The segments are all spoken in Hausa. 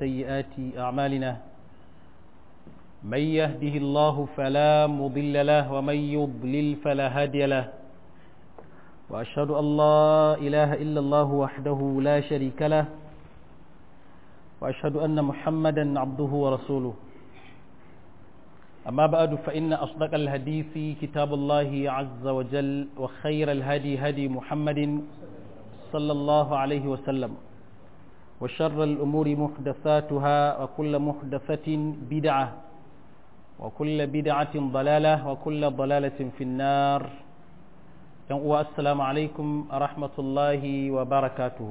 سيئات أعمالنا من يهده الله فلا مضل له ومن يضلل فلا هادي له وأشهد أن لا إله إلا الله وحده لا شريك له وأشهد أن محمدا عبده ورسوله أما بعد فإن أصدق الحديث كتاب الله عز وجل وخير الهدي هدي محمد صلى الله عليه وسلم وشر الأمور محدثاتها وكل محدثة بدعة وكل بدعة ضلالة وكل ضلالة في النار السلام عليكم ورحمة الله وبركاته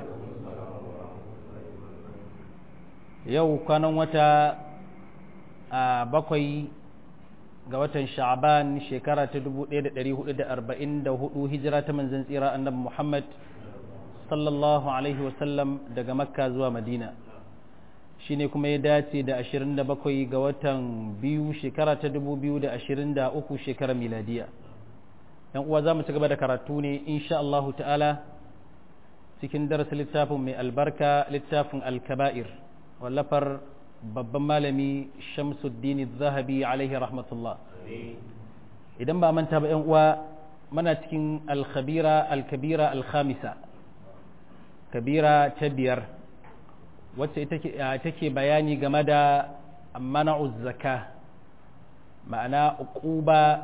yau kwanan wata a bakwai ga watan sha'aban shekara ta 1444 hijira ta manzan tsira annabi Muhammad sallallahu alaihi wasallam daga makka zuwa madina shi ne kuma ya dace da 27 ga watan biyu shekara ta 2023 shekarar miladiya yan uwa za mu ci gaba da karatu ne insha Allah ta'ala cikin darasin littafin mai albarka littafin alkaba'ir wallafar babban malami shamsuddin zahabi alaihi rahmatullah idan ba manta ba yan uwa mana cikin alkhabira alkabira alkhamisa kabira ta biyar wacce take bayani game da mana'uz zaka ma'ana uquba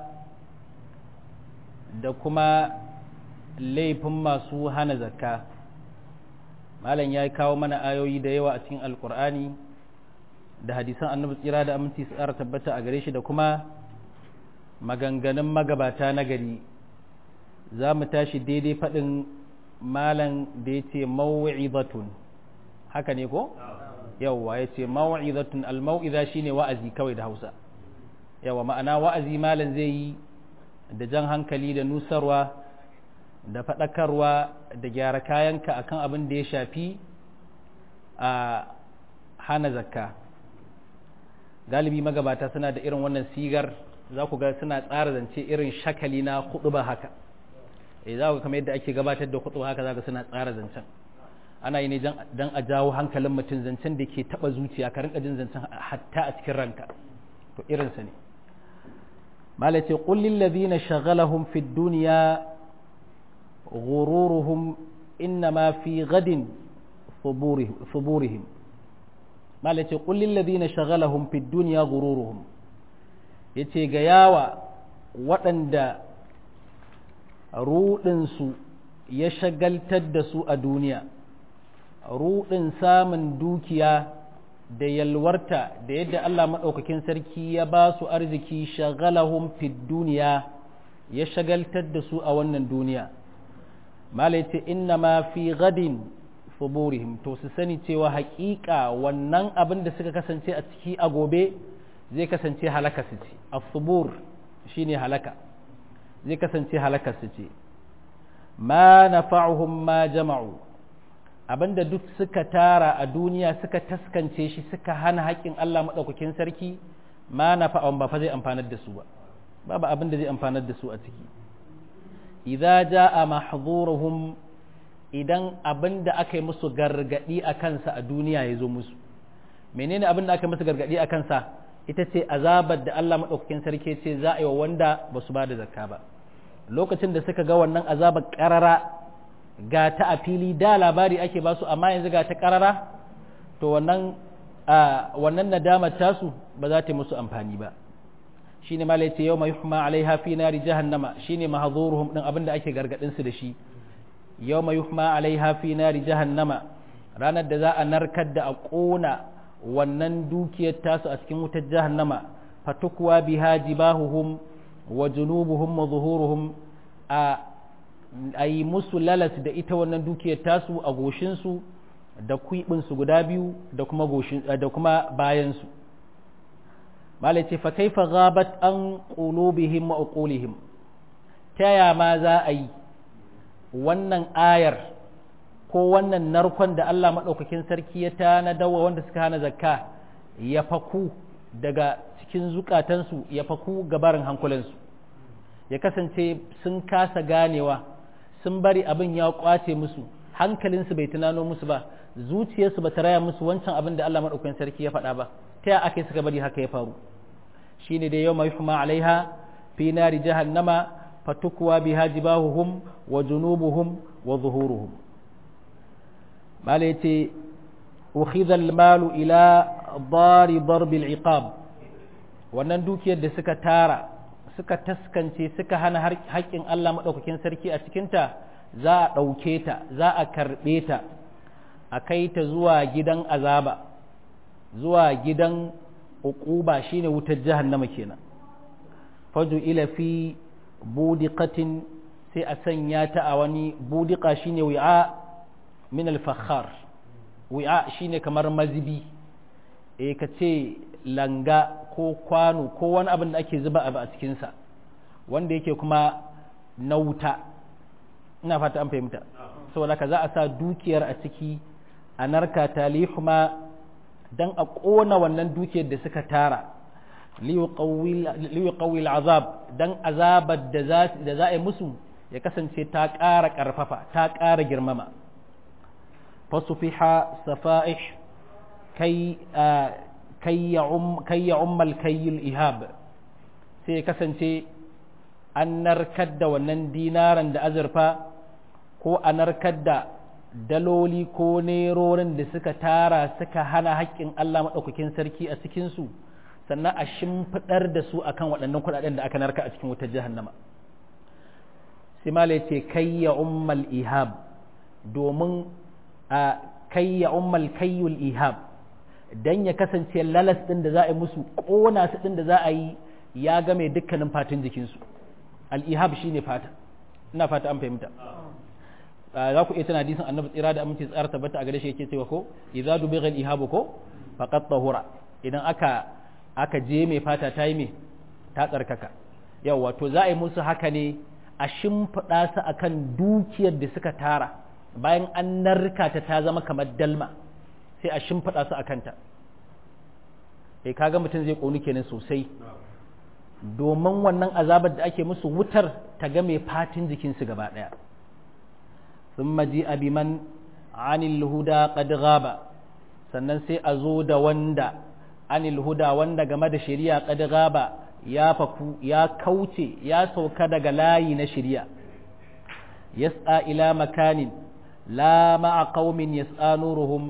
da kuma laifin masu hana zakka malam ya kawo mana ayoyi da yawa a cikin alkur'ani da hadisan annabi tsira da aminci tsara tabbata a gare shi da kuma maganganun magabata na gari za mu tashi daidai faɗin malam da ya ce mawu'izatun haka ne ko? yawwa ya ce mawu'izatun al-mau'iza shine wa'azi kawai da hausa yawa ma'ana wa'azi malam zai yi da jan hankali da nusarwa da faɗakarwa da gyara kayanka akan abin da ya shafi a hana zakka galibi magabata suna da irin wannan sigar za ku ga suna tsara zance irin shakali na ba haka e za ku kamar yadda ake gabatar da ba haka za ka suna tsara zancen ana yi ne don a jawo hankalin mutum zancen da ke taɓa zuciya ka rinka jin zancen hatta a cikin ranka to irinsa ne malace kullin ladina shagalahum fid duniya غرورهم إنما في غد ثبورهم ما التي قل للذين شغلهم في الدنيا غرورهم yace ga yawa waɗanda ruɗinsu ya shagaltar da su a duniya ruɗin samun dukiya da yalwarta da yadda Allah maɗaukakin sarki ya ba su arziki shagalahum fid duniya ya shagaltar da su a wannan duniya malai ce inna ma fi gadin fuburihim to su sani cewa haƙiƙa wannan abin da suka kasance a ciki a gobe zai kasance halaka su ce a fubur shine halaka zai kasance halaka su ce ma nafa'uhum ma jama'u abinda duk suka tara a duniya suka taskance shi suka hana haƙƙin Allah maɗaukakin sarki ma nafa'uhum ba fa zai amfanar da su ba babu abin da zai amfanar da su a ciki idza jaa mahzuruhum idan abin da aka yi musu gargadi a kansa a duniya ya zo musu menene abin da aka yi musu gargadi a kansa ita ce azabar da Allah madaukakin sarki ce za a yi wa wanda ba su ba da zakka ba lokacin da suka ga wannan azabar karara ga ta a fili da labari ake ba su amma yanzu ga ta karara to wannan wannan nadamar tasu ba za ta yi musu amfani ba shine ma ce yau mai yuhma alaiha fi nari jahannama shine mahzuruhum din abinda ake gargadin su da shi yau mai yuhma alaiha fi nari jahannama ranar da za a narkar da a kona wannan dukiyar tasu a cikin wutar jahannama fatukwa biha jibahuhum wa junubuhum wa zuhuruhum a ayi musu lalas da ita wannan dukiyar tasu a goshin su da kuibin su guda biyu da kuma goshin da kuma bayan su malai ce fa kaifa ghabat an qulubihim wa uqulihim taya ma za a yi wannan ayar ko wannan narkon da Allah madaukakin sarki ya tanadawa wanda suka hana zakka ya faku daga cikin zukatansu ya faku gabarin hankulansu ya kasance sun kasa ganewa sun bari abin ya kwace musu hankalinsu bai tunano musu ba zuciyarsu ba ta raya musu wancan abin da Allah maɗaukakin sarki ya faɗa ba ta ya aka suka bari haka ya faru shine da yawma yuhma alaiha fi nari jahannama fatukwa biha jibahuhum wa junubuhum wa zuhuruhum mala yace ukhidha al-malu ila dari darb al-iqab wannan dukiyar da suka tara suka taskance suka hana haƙƙin Allah maɗaukakin sarki a cikinta za a ɗauke ta za a karɓe ta a kai ta zuwa gidan azaba zuwa gidan uquba shine wutar jahannama kenan faju ila fi budiqatin sai a sanya ta a wani budiqa shine wi'a min al-fakhar wi'a shine kamar mazibi eh kace langa ko kwano ko wani abin da ake zuba abu a cikinsa wanda yake kuma na wuta ina fata an fahimta saboda ka za a sa dukiyar a ciki a narka ta lihuma don a ƙona wannan dukiyar da suka tara liyu azab don azabar da za a yi musu ya kasance ta ƙara ƙarfafa ta ƙara girmama fasufiha safa'ih kai kai ya ummal kayyul ihab sai kasance an narkar da wannan dinaran da azurfa ko a narkar da daloli ko nerorin da suka tara suka hana haƙƙin Allah maɗaukakin sarki a cikinsu sannan a shimfiɗar da su akan waɗannan kuɗaɗen da aka narka a cikin wutar jahannama sai malai ce kai ya ummal ihab domin a kai ya ummal kayyul ihab dan ya kasance lalas ɗin da za a yi musu ƙona su ɗin da za a yi ya game dukkanin fatin jikinsu al'ihab shi ne fata ina fata an fahimta za ku iya tana hadisin annabi tsira da aminci tsara tabbata a gare shi yake cewa ko idza dubigha al-ihabu ko faqad tahura idan aka aka je mai fata ta yi mai ta tsarkaka yawa to za a yi musu haka ne a shimfiɗa su akan dukiyar da suka tara bayan an narka ta ta zama kamar dalma sai a shimfiɗa su a kanta e kaga mutum zai ƙoni kenan sosai domin wannan azabar da ake musu wutar ta ga mai fatin jikinsu gaba ɗaya sun maji abiman anil huda qad gaba sannan sai a zo da wanda anil huda wanda game da shari'a qad gaba ya faku ya kauce ya sauka daga layi na shari'a yas'a ila makanin la ma'a qaumin yas'a nuruhum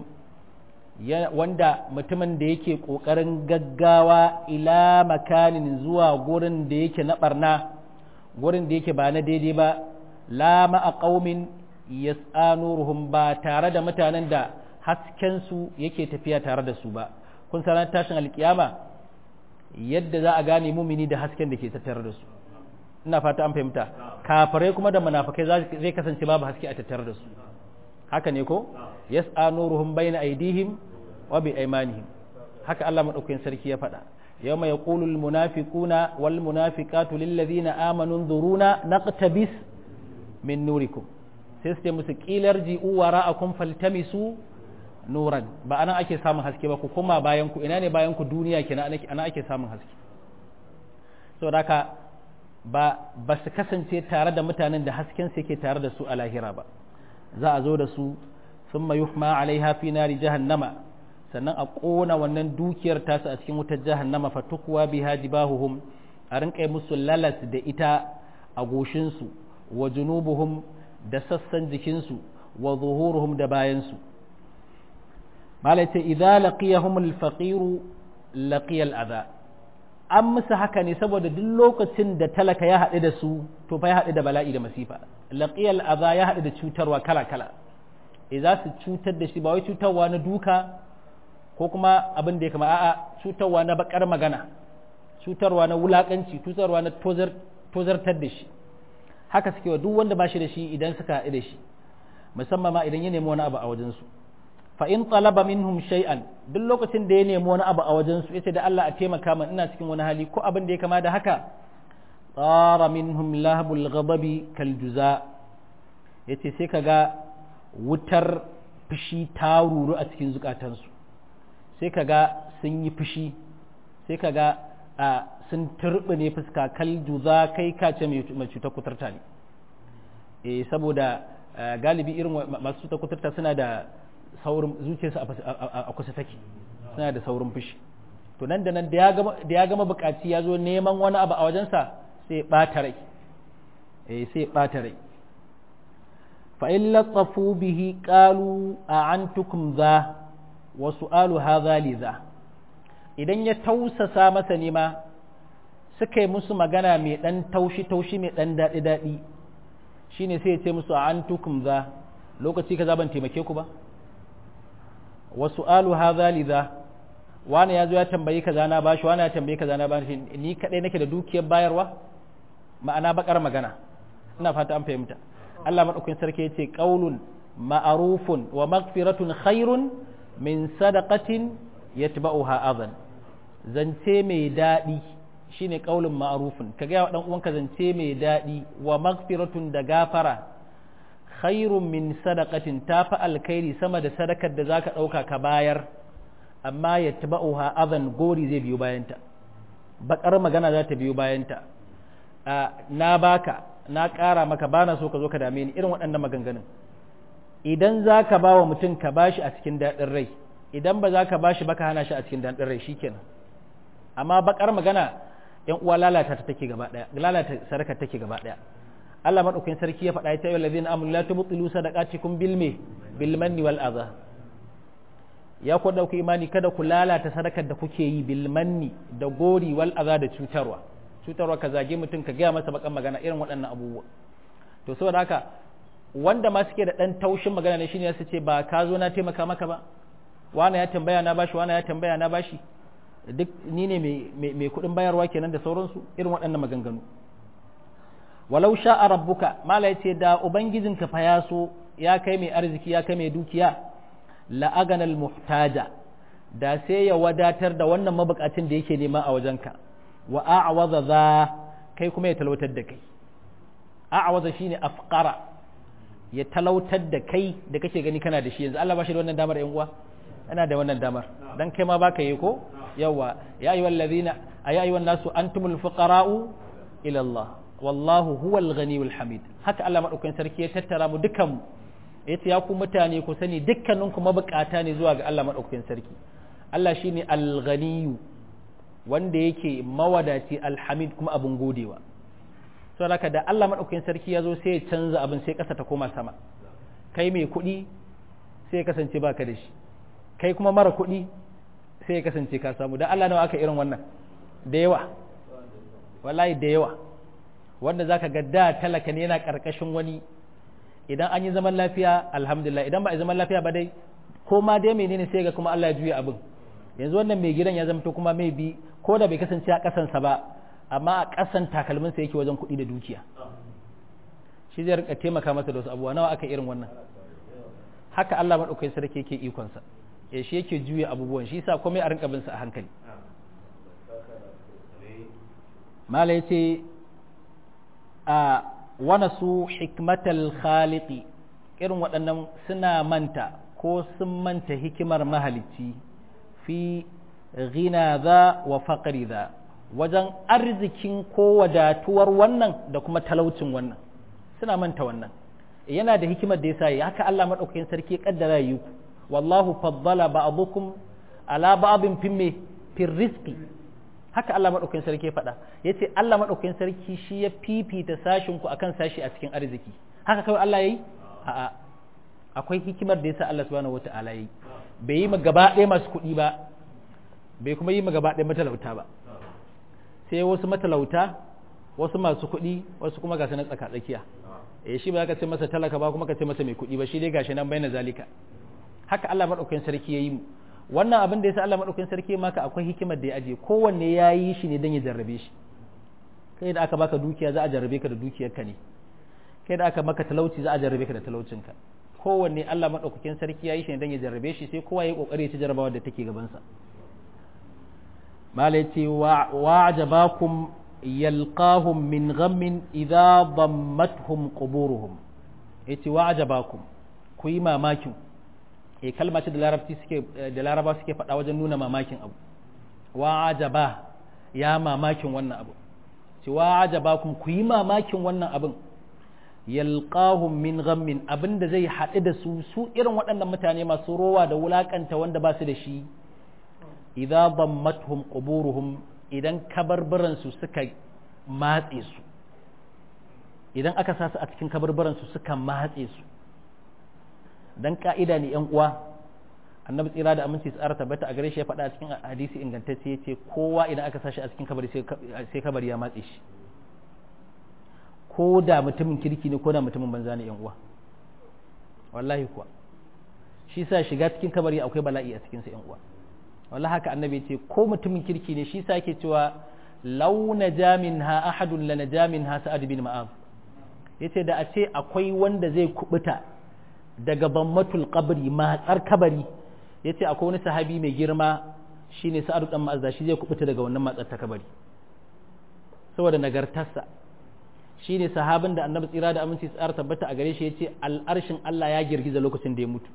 wanda mutumin da yake ƙoƙarin gaggawa ila makanin zuwa gurin da yake na ɓarna gurin da yake ba na daidai ba la ma'a ƙaumin yas'anuruhum ba tare da mutanen da haskensu yake tafiya tare da su ba kun sanar tashin alkiyama yadda za a gane mumini da hasken da ke tattare da su ina fata an fahimta kafirai kuma da munafikai zai kasance babu haske a tattare da su haka ne ko yas'a nuruhum bayna aydihim wa bi aymanihim haka Allah madaukakin sarki ya faɗa yawma yaqulu al munafiquna wal munafiqatu lil ladina amanu dhuruna naqtabis min nurikum sai su ce musu qilar ji'u wara'akum faltamisu nuran ba anan ake samun haske ba ku koma bayan ku ina ne bayan ku duniya kenan ana ake samun haske saboda haka ba ba su kasance tare da mutanen da hasken su yake tare da su a lahira ba za a zo da su sun yuhma alaiha fi nari jahannama sannan a ƙona wannan dukiyar tasu a cikin wutar jahannama fatukwa biha jibahuhum a rinƙa musu lalas da ita a goshinsu wa junubuhum da sassan jikinsu wa zuhuruhum da bayansu malaita idza laqiyahum al-faqir laqiya al-adha an musu haka ne saboda duk lokacin da talaka ya haɗu da su to fa ya haɗu da bala'i da masifa laqiyal adha ya haɗu da cutarwa kala kala e za su cutar da shi ba wai cutarwa na duka ko kuma abin da ya kama a'a cutarwa na bakar magana cutarwa na wulakanci cutarwa na tozar tozartar da shi haka suke wa duk wanda ba shi da shi idan suka haɗu da shi musamman ma idan ya nemi wani abu a wajensu fa in talaba minhum shay'an duk lokacin da ya nemi wani abu a wajen su yace da Allah a taimaka min ina cikin wani hali ko abin da ya kama da haka tsara minhum lahabul ghadabi kal juza yace sai kaga wutar fushi ta ruru a cikin zukatansu sai kaga sun yi fushi sai kaga a sun turbine fuska kal juza kai kace mai cutar kuturta ne eh saboda galibi irin masu cutar kuturta suna da saurin zuciyarsu a kusa take suna da saurin fushi to nan da nan da ya gama bukaci ya zo neman wani abu a wajensa sai ɓata rai eh sai ɓata rai fa in latsafu bihi qalu a antukum za wa su'alu hadha li za idan ya tausasa masa nema suka yi musu magana mai dan taushi taushi mai dan daɗi daɗi shine sai ya ce musu a antukum za lokaci kaza ban taimake ku ba wa su'alu hadha li za wani ya zo ya tambayi kaza na bashi wani ya tambayi kaza na bashi ni kadai nake da dukiyar bayarwa ma'ana bakar magana ina fata an fahimta Allah madaukakin sarki yace qaulun ma'rufun wa maghfiratun khairun min sadaqatin yatba'uha adhan zance mai dadi shine qaulun ma'rufun ka ga dan uwanka zance mai dadi wa maghfiratun da gafara khairun min sadaqatin tafi alkhairi sama da sadakar da zaka dauka ka bayar amma ya taba'uha azan gori zai biyo bayanta bakar magana za ta biyo bayanta na baka na ƙara maka bana so ka zo ka dame ni irin waɗannan maganganun idan za ka ba wa mutum ka bashi a cikin daɗin rai idan ba za ka bashi ba ka hana shi a cikin daɗin rai shikenan amma bakar magana yan uwa lalata ta take gaba ɗaya lalata sadaka take gaba ɗaya Allah madaukakin sarki ya faɗa ya ce ayyuhallazina amanu la tubtilu sadaqatikum bil me bil manni wal adha ya ku dauki imani kada ku lalata sadakar da kuke yi bil manni da gori wal aza da cutarwa cutarwa ka zage mutum ka gaya masa bakan magana irin waɗannan abubuwa to saboda haka wanda ma suke da dan taushin magana ne shine su ce ba ka zo na taimaka maka ba wani ya tambaya na bashi wani ya tambaya na bashi duk ni ne mai kuɗin bayarwa kenan da sauransu irin waɗannan maganganu walau sha'a rabbuka mala yace da ubangijinka fa ya so ya kai mai arziki ya kai mai dukiya la'aganal muhtaja da sai ya wadatar da wannan mabukacin da yake nema a wajenka wa a'waza za kai kuma ya talautar da kai a'waza shine afqara ya talautar da kai da kake gani kana da shi yanzu Allah ba shi da wannan damar yan uwa ana da wannan damar dan kai ma baka yi ko yawa ya ayyuhal ladina ay ayyuhan nasu antumul fuqara'u ila Allah wallahu huwal ghaniyul hamid haka Allah madaukakin sarki ya tattara mu dukan mu yace ya ku mutane ku sani dukkaninku mabukata ne zuwa ga Allah madaukakin sarki Allah shine al-ghaniyu wanda yake mawadaci alhamid kuma abun godewa saboda haka da Allah madaukakin sarki ya zo sai ya canza abin sai kasa ta koma sama kai mai kuɗi sai ya kasance baka da shi kai kuma mara kuɗi sai ya kasance ka samu dan Allah nawa aka irin wannan da yawa wallahi da yawa wanda zaka ga da talaka ne yana karkashin wani idan an yi zaman lafiya alhamdulillah idan ba a zaman lafiya ba dai ko ma dai menene sai ga kuma Allah ya juya abin yanzu wannan mai gidan ya zamto kuma mai bi ko da bai kasance a kasansa ba amma a kasan takalminsa yake wajen kuɗi da dukiya shi zai rika taimaka masa da wasu abubuwa nawa aka irin wannan haka Allah madaukakin sarki yake ikonsa ya shi yake juya abubuwan shi yasa komai a rinka bin sa a hankali mala yace a wana su hikmatal khaliqi irin waɗannan suna manta ko sun manta hikimar mahalicci fi ghina za wa faƙari za wajen arzikin ko wadatuwar wannan da kuma talaucin wannan suna manta wannan yana da hikimar da yasa haka Allah madaukakin sarki ya kaddara yi ku wallahu faddala ba'dukum ala ba'din fi me fi rizqi haka Allah madaukakin sarki ya faɗa yace Allah madaukakin sarki shi ya fifita sashin ku akan sashi a cikin arziki haka kawai Allah yayi a'a akwai hikimar da yasa Allah subhanahu wata'ala yayi bai yi ma gaba ɗaya masu kuɗi ba bai kuma yi ma gaba ɗaya matalauta ba sai wasu matalauta wasu masu kuɗi wasu kuma gasu na tsaka tsakiya eh shi ba ka ce masa talaka ba kuma ka ce masa mai kuɗi ba shi dai gashi nan bayyana zalika haka Allah madaukakin sarki yayi mu wannan abin da yasa Allah madaukakin sarki maka akwai hikimar da ya aje kowanne ya yi shi ne don ya jarrabe shi kai da aka baka dukiya za a jarrabe ka da dukiyarka ne kai da aka maka talauci za a jarrabe ka da talaucinka kowanne Allah madaukakin sarki ya yi shi ne don ya jarrabe shi sai kowa ya yi kokari ya ci jarrabawa da take gabansa mala yace wa'jabakum yalqahum min ghammin idza dammatuhum quburuhum yace wa'jabakum ku yi mamakin e kalma ce da larabci suke da laraba suke faɗa wajen nuna mamakin abu wa'jaba ya mamakin wannan abu ce wa'jabakum ku yi mamakin wannan abin yalqahum min ghammin abinda zai haɗu da su su irin waɗannan mutane masu rowa da wulakanta wanda ba su da shi idza dammatuhum quburuhum idan kabarbaran su suka matse su idan aka sa su a cikin kabarbaran su suka matse su dan ka'ida ne yan uwa annabi tsira da aminci tsara tabbata a gare shi ya faɗa a cikin hadisi ingantacce ya ce kowa idan aka sa shi a cikin kabari sai kabari ya matse shi ko da mutumin kirki ne ko da mutumin banza ne yan uwa wallahi kuwa shi sa shiga cikin kabari akwai bala'i a cikin sa yan uwa wallahi haka annabi ce ko mutumin kirki ne shi sa yake cewa law najamin ha ahadun la najamin ha sa'ad bin ma'az yace da a ce akwai wanda zai kubuta daga bammatul qabri matsar kabari yace akwai wani sahabi mai girma shine sa'ad dan ma'az da shi zai kubuta daga wannan matsar ta kabari saboda nagartarsa shi ne sahabin da annabi tsira da aminci tsara tabbata a gare shi ya ce al'arshin Allah ya girgiza lokacin da ya mutu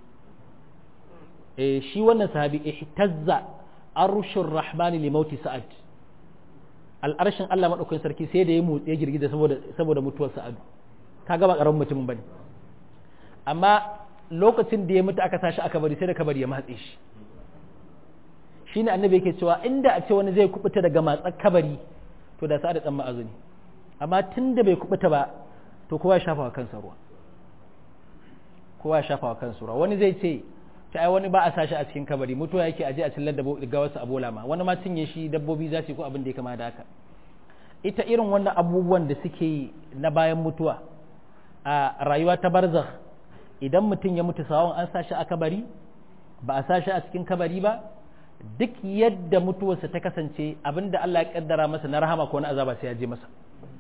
e shi wannan sahabi ihtazza arshin rahmani li mauti sa'ad al'arshin Allah madaukakin sarki sai da ya motsi ya girgiza saboda saboda mutuwar sa'ad kaga ba karamin mutumin bane amma lokacin da ya mutu aka tashi aka bari sai da kabari ya matse shi shine annabi yake cewa inda a ce wani zai kubuta daga matsar kabari to da sa'ad dan ma'azuni amma tun da bai kubuta ba to kowa ya shafa wa kansa ruwa kowa ya shafa wa kansa ruwa wani zai ce ta ai wani ba a sashi a cikin kabari mutuwa yake aje a cillar da ga wasu abola ma wani ma cinye shi dabbobi za su yi ko abin da ya kama da haka ita irin wannan abubuwan da suke yi na bayan mutuwa a rayuwa ta barzakh idan mutum ya mutu sawon an sashi a kabari ba a sashi a cikin kabari ba duk yadda mutuwarsa ta kasance abinda Allah ya kaddara masa na rahama ko na azaba sai ya je masa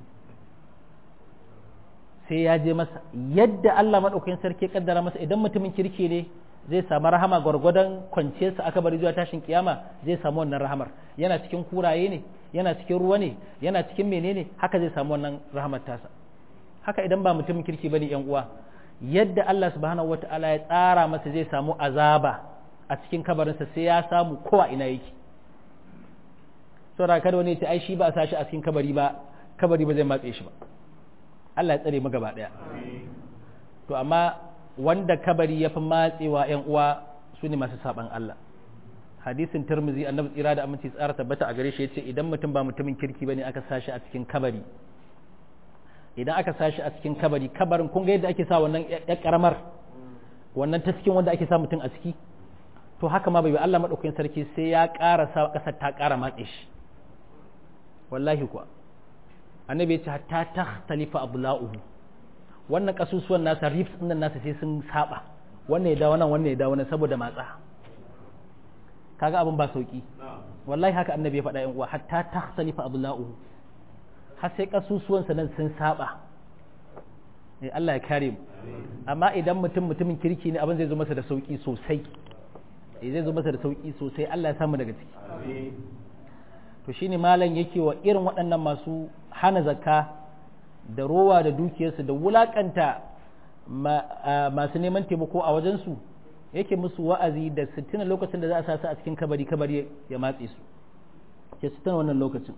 sai ya je masa yadda Allah maɗaukakin sarki kaddara masa idan mutumin kirki ne zai samu rahama gwargwadon kwanciyarsa aka bari zuwa tashin kiyama zai samu wannan rahamar yana cikin kuraye ne yana cikin ruwa ne yana cikin menene haka zai samu wannan rahamar tasa haka idan ba mutumin kirki bane yan uwa yadda Allah subhanahu wataala ya tsara masa zai samu azaba a cikin kabarinsa sai ya samu kowa ina yake saboda kada wani ya ce ai shi ba a sashi a cikin kabari ba kabari ba zai matse shi ba Allah ya tsare mu gaba ɗaya to amma wanda kabari ya fi matsewa ‘yan uwa su ne masu saɓan Allah hadisin turmuzi annabi tsira da aminci tsara tabbata a gare shi ya ce idan mutum ba mutumin kirki ba ne aka sashi a cikin kabari idan aka sashi a cikin kabari kabarin kun ga yadda ake sa wannan ya karamar wannan ta cikin wanda ake sa mutum a ciki to haka ma bai Allah madaukakin sarki sai ya ƙara sa ƙasar ta ƙara matse shi wallahi kuwa annabi ya ce hatta takhtalifa abla'uhu wannan kasusuwan nasa rifs din nasa sai sun saba wannan ya dawo nan wannan ya dawo nan saboda matsa kaga abin ba sauki wallahi haka annabi ya faɗa yan uwa hatta takhtalifa abla'uhu har sai kasusuwan sa nan sun saba eh Allah ya kare mu amma idan mutum mutumin kirki ne abin zai zo masa da sauki sosai eh zai zo masa da sauki sosai Allah ya samu daga ciki amin to shine malam yake wa irin waɗannan masu hana zakka da rowa da dukiyarsu da wulakanta masu neman taimako a wajensu yake musu wa'azi da sittina lokacin da za a sa su a cikin kabari kabari ya matse su ke sittina wannan lokacin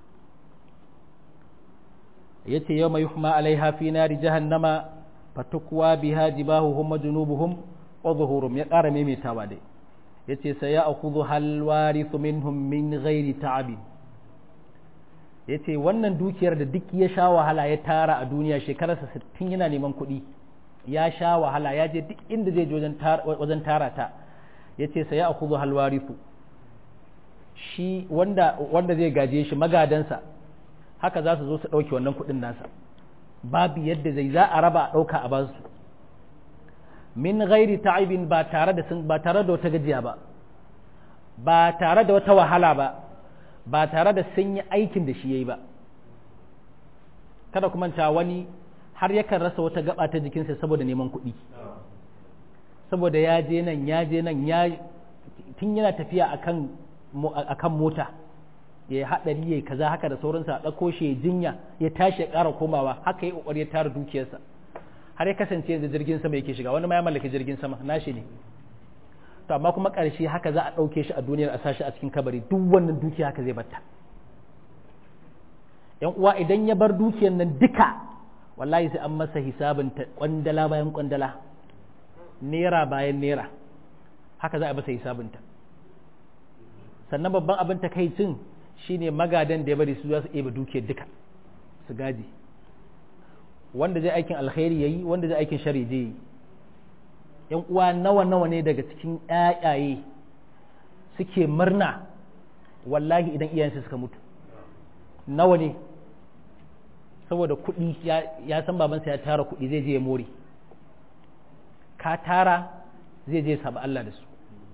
yace yau mai yuhma alaiha fi nari jahannama fatukwa biha jibahuhum wa junubuhum wa zuhurum ya ƙara maimaitawa dai yace sai ya akhudhu hal warithu minhum min ghairi ta'abin yace wannan dukiyar da duk ya sha wahala ya tara a duniya shekararsa 60 yana neman kuɗi ya sha wahala ya je duk inda zai je wajen tara ta yace sai ya akhudhu hal warithu shi wanda wanda zai gaje shi magadansa haka za su zo su ɗauke wannan kuɗin nasa babu yadda zai za a raba a ɗauka a basu min ghairi ta'ibin ba tare da ba tare da wata gajiya ba ba tare da wata wahala ba ba tare da sun yi aikin da shi yayi ba kada kuma ta wani har yakan rasa wata gaba ta jikinsa saboda neman kuɗi saboda ya je nan ya je nan ya tun yana tafiya akan akan mota ya yi haɗari ya yi kaza haka da sauransa a ɗauko shi ya jinya ya tashi ya ƙara komawa haka ya ƙoƙari ya tara dukiyarsa har ya kasance da jirgin sama yake shiga wani ma ya mallaki jirgin sama nashi ne to amma kuma ƙarshe haka za a ɗauke shi a duniyar a sashi a cikin kabari duk wannan dukiya haka zai batta yan uwa idan ya bar dukiyar nan duka wallahi sai an masa hisabin ta kwandala bayan kwandala nera bayan nera haka za a masa hisabinta sannan babban abin takaicin shine magadan da ya bari su za su eba dukiyar duka su gaji wanda zai aikin alkhairi yayi wanda zai aikin shari zai yi yan uwa nawa nawa ne daga cikin ƴaƴaye suke murna wallahi idan iyayensu suka mutu nawa ne saboda kuɗi ya san babansa ya tara kuɗi zai je ya more ka tara zai je saba Allah da su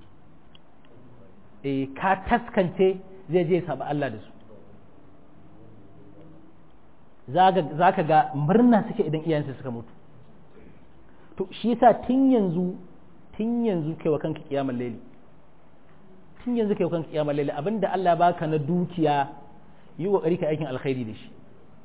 e ka taskance zai je saba Allah da su za ka ga murna suke idan iyayensu suka mutu to shi yasa tun yanzu tun yanzu kai wa kanka kiyamar laili tun yanzu kai wa kanka kiyamar laili abinda Allah baka na dukiya yi kokari ka aikin alkhairi da shi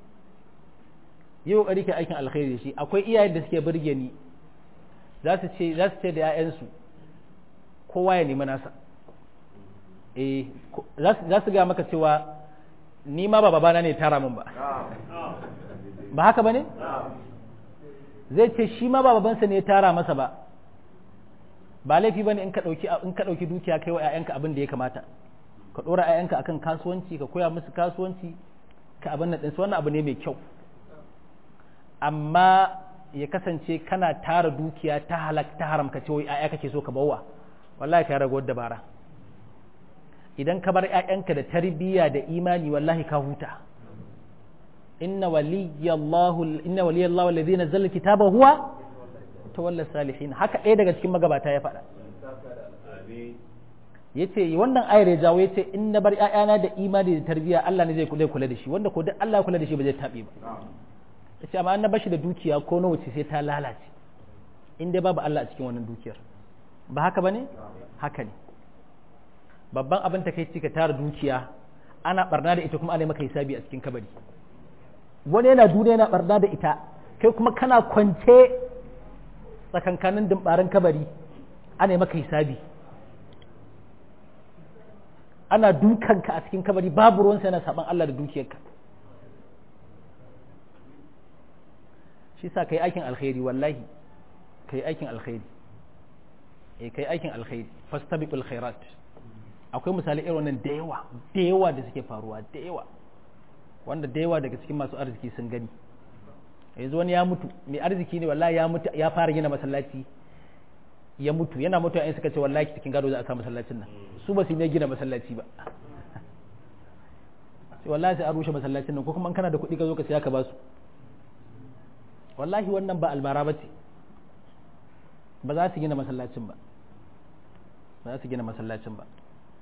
yi kokari ka aikin alkhairi da shi akwai iyayen da suke burge ni za su ce za su ce da 'ya'yansu kowa ya nemi nasa eh za su ga maka cewa ni ma ba babana ne tara min ba ba haka ba ne zai ce shi ma ba babansa ne ya tara masa ba ba laifi ba ne in ka ɗauki dukiya kai wa 'ya'yanka abin da ya kamata ka ɗora 'ya'yanka akan kasuwanci ka koya musu kasuwanci ka abin nan ɗinsu wannan abu ne mai kyau amma ya kasance kana tara dukiya ta halak ta haram ka ce wai 'ya'ya kake so ka bawa wallahi ka rago dabara idan ka bar 'ya'yanka da tarbiyya da imani wallahi ka huta inna waliyallahu inna waliyallahu alladhi nazzala kitaba huwa tawalla salihin haka ɗaya daga cikin magabata ya faɗa yace wannan ayar ya jawo yace in na bar ƴaƴana da imani da tarbiyya Allah ne zai kula da shi wanda ko duk Allah ya kula da shi ba zai tabe ba yace amma an na bashi da dukiya ko nawa ce sai ta lalace in dai babu Allah a cikin wannan dukiyar ba haka bane haka ne babban abin ta kai ka tara dukiya ana barna da ita kuma ana maka hisabi a cikin kabari wani yana duniya yana barna da ita kai kuma kana kwance tsakankanin dimbarin kabari ana maka hisabi ana dukanka a cikin kabari babu ruwansa yana saban Allah da dukiyarka shi sa kai aikin alkhairi wallahi kai aikin alkhairi eh kai aikin alkhairi fastabiqul khairat akwai misali irin wannan da yawa da yawa da suke faruwa da yawa wanda da yawa daga cikin masu arziki sun gani yanzu wani ya mutu mai arziki ne wallahi ya mutu ya fara gina masallaci ya mutu yana mutu yayin suka ce wallahi cikin gado za a sa masallacin nan su ba su ne gina masallaci ba sai wallahi sai a rushe masallacin nan ko kuma kana da kuɗi ka zo ka siya ka ba su wallahi wannan ba albara ba ce ba za su gina masallacin ba ba za su gina masallacin ba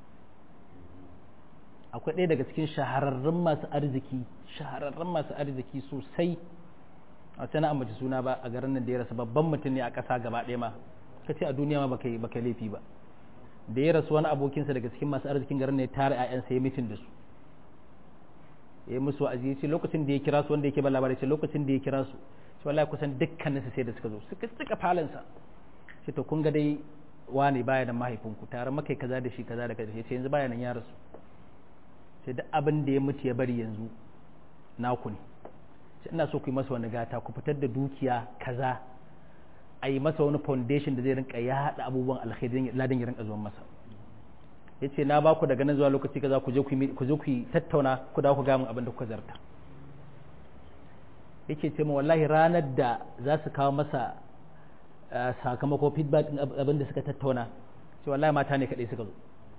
akwai ɗaya daga cikin shahararrun masu arziki shahararrun masu arziki sosai a wata na ambaci suna ba a garin nan da ya rasu babban mutum ne a ƙasa gaba ɗaya ma ka ce a duniya ma baka baka laifi ba da ya rasu wani abokinsa daga cikin masu arzikin garin ne tara ƴaƴansa ya mitin da su ya musu wa'azi ya ce lokacin da ya kira su wanda yake ba labari ce lokacin da ya kira su shi wallahi kusan dukkaninsu sai da suka zo suka cika falansa ce to kun ga dai wane baya da mahaifinku tare makai kaza da shi kaza da kaza ya ce yanzu baya nan ya rasu sai duk abin da ya mutu ya bari yanzu naku ne sai ina so ku yi masa wani gata ku fitar da dukiya kaza a yi masa wani foundation da zai rinka ya haɗa abubuwan alkhairi ladan ya rinka zuwan masa ya ce na ba ku daga nan zuwa lokaci kaza ku je ku je ku yi tattauna ku dawo ku gamin abin da kuka zarta yake ce ma wallahi ranar da za su kawo masa sakamako feedback abin da suka tattauna ce wallahi mata ne kaɗai suka zo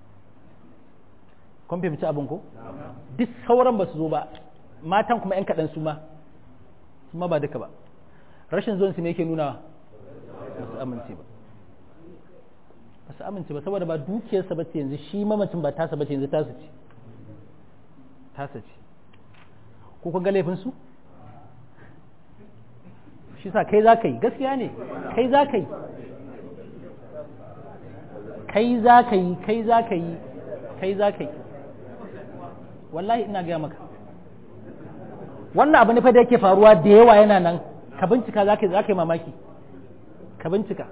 kun fahimci abin ko duk sauran ba su zo ba matan kuma yan kaɗan su ma su ma ba duka ba rashin zuwan su ne yake nuna ba su amince ba ba su amince ba saboda ba dukiyarsa ba ce yanzu shi mamacin ba tasa ba ce yanzu tasa ce tasa ce ko kun ga laifin su shi sa kai za ka yi gaskiya ne kai za ka yi kai za ka yi kai za ka yi kai za ka yi wallahi ina gaya maka wannan abu ne fa da yake faruwa da yawa yana nan ka bincika za ka yi mamaki ka bincika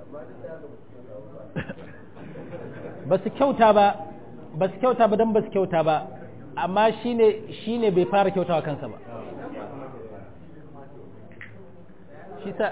ba su kyauta ba ba su kyauta ba don ba su kyauta ba amma shine shine bai fara kyautawa kansa ba shi sa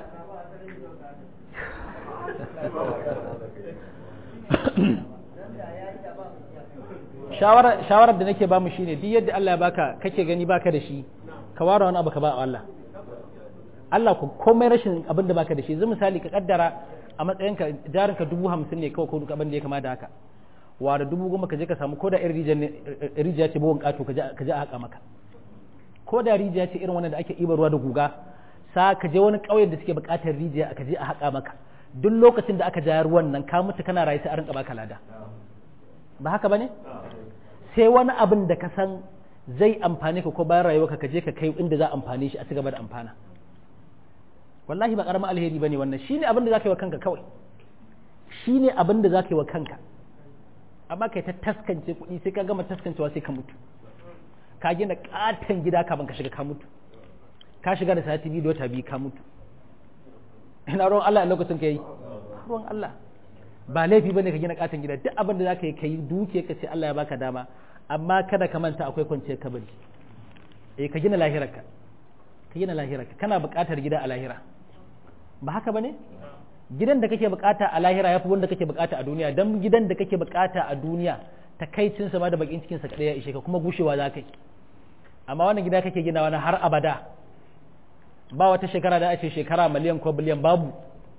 shawarar da nake ba mu shine duk yadda Allah ya baka kake gani baka da shi ka ware wani abu ka ba Allah Allah ku komai rashin abin da baka da shi yanzu misali ka kaddara a matsayinka jarinka dubu hamsin ne kawai ko duk abin da ya kama da haka ware dubu goma ka je ka samu ko da irin rijiya ce bugun kato ka je a haka maka ko da rijiya ce irin wannan da ake ibar ruwa da guga sa ka je wani ƙauyen da suke buƙatar rijiya ka je a haƙa maka duk lokacin da aka ja ruwan nan ka mutu kana rayu sai a rinka baka lada ba haka bane sai wani abin da ka san zai amfane ka ko bayan rayuwarka ka je ka kai inda za a amfane shi a cigaba da amfana wallahi ba karamin alheri bane wannan shine abin da zaka yi wa kanka kawai shine abin da zaka yi wa kanka amma kai ta taskance kuɗi sai ka gama taskancewa sai ka mutu ka gina katon gida kafin ka shiga ka mutu ka shiga da sati biyu da wata biyu ka mutu ina ruwan Allah a lokacin ka yi ruwan Allah ba laifi bane ka gina katon gida duk abin da za ka yi ka yi duke ka ce Allah ya baka dama amma kada ka manta akwai kwanciyar kabari eh ka gina lahirarka ka gina lahirarka kana buƙatar gida a lahira ba haka bane gidan da kake bukata a lahira yafi wanda kake bukata a duniya dan gidan da kake bukata a duniya takaicin sa ma da bakin cikin sa kadai ya ishe ka kuma gushewa za ka yi amma wannan gida kake ginawa na har abada ba wata shekara da ake shekara miliyan ko biliyan babu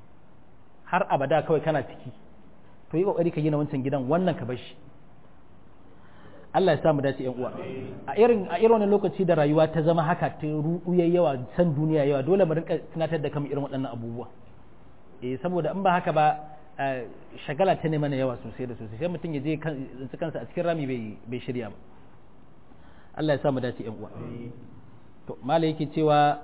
har abada kawai kana ciki to yi kokari ka gina wancan gidan wannan ka bar shi Allah ya samu dace yan uwa a irin a irin wannan lokaci da rayuwa ta zama haka ta ruɗu yawa san duniya yawa dole mu rinka tunatar da kamar irin waɗannan abubuwa eh saboda in ba haka ba shagala ta ne mana yawa sosai da sosai sai mutum ya je kansa a cikin rami bai shirya ba Allah ya samu dace yan uwa to malai yake cewa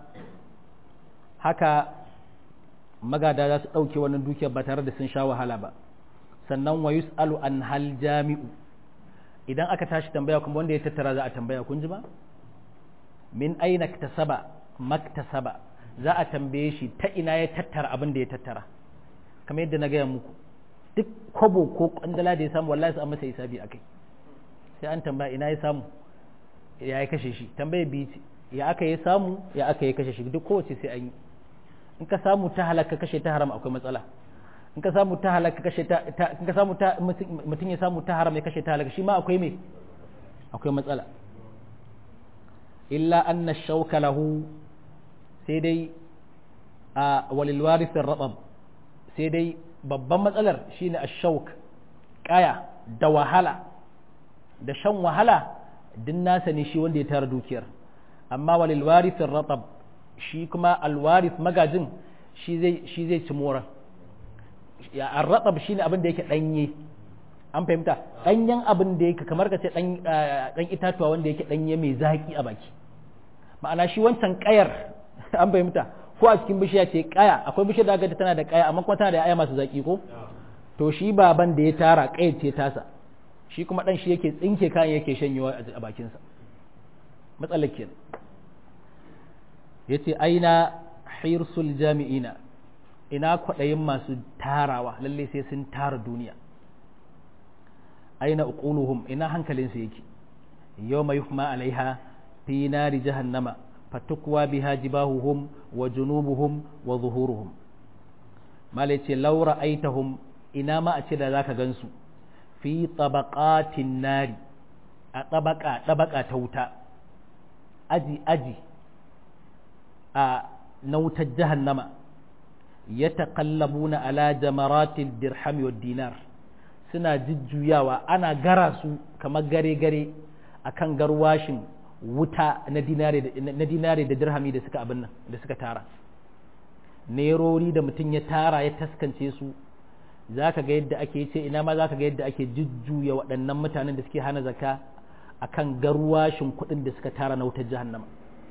haka magada za su ɗauke wannan dukiyar ba tare da sun sha wahala ba sannan wa yus'alu an hal jami'u idan aka tashi tambaya kuma wanda ya tattara za a tambaya kun ji ba min aina tasaba maktasaba za a tambaye shi ta ina ya tattara abin da ya tattara kamar yadda na gaya muku duk kwabo ko kwandala da ya samu wallahi an masa hisabi akai sai an tambaya ina ya samu ya ya kashe shi tambaye biyu ce ya aka yi samu ya aka yi kashe shi duk kowace sai an yi in ka samu ta halaka kashe ta haram akwai matsala in ka samu ta halaka kashe ta in ka samu ta mutum ya samu ta haram ya kashe ta halaka shi ma akwai me akwai matsala illa anna shauka lahu sai dai a walil warithin rabab sai dai babban matsalar shine ash-shauk kaya da wahala da shan wahala din nasa ne shi wanda ya tara dukiyar amma walil warithin rabab shi kuma alwarith magajin shi zai shi zai ci moran ya arratab shine abin da yake danye an fahimta danyen abin da yake kamar ka ce dan dan itatuwa wanda yake danye mai zaki a baki ma'ana shi wancan kayar an fahimta ko a cikin bishiya ce kaya akwai bishiyar da gata tana da kaya amma kuma tana da aya masu zaki ko to shi baban da ya tara kayar ce tasa shi kuma dan shi yake tsinke kayan yake shanyewa a bakinsa matsalar kenan yace aina hirsul jami'ina ina kwaɗayin masu tarawa lalle sai sun tara duniya aina uquluhum ina hankalinsu yake yawma yuhma alaiha fi nari jahannama fatukwa biha jibahuhum wa junubuhum wa zuhuruhum malai ce laura aitahum ina ma a ce da zaka gansu fi tabaqatin nari a tabaka tabaka ta wuta aji aji a na wutar jahannama ya taƙallabuna ala jamaratil dirham wa dinar suna jujjuyawa ana gara su kamar gare-gare akan garwashin wuta na dinare da dirhami da suka abin nan da suka tara nerori da mutum ya tara ya taskance su za ka ga yadda ake ce ina ma za ka ga yadda ake jujjuya waɗannan mutanen da suke hana zaka akan garwashin kuɗin da suka tara na wutar jahannama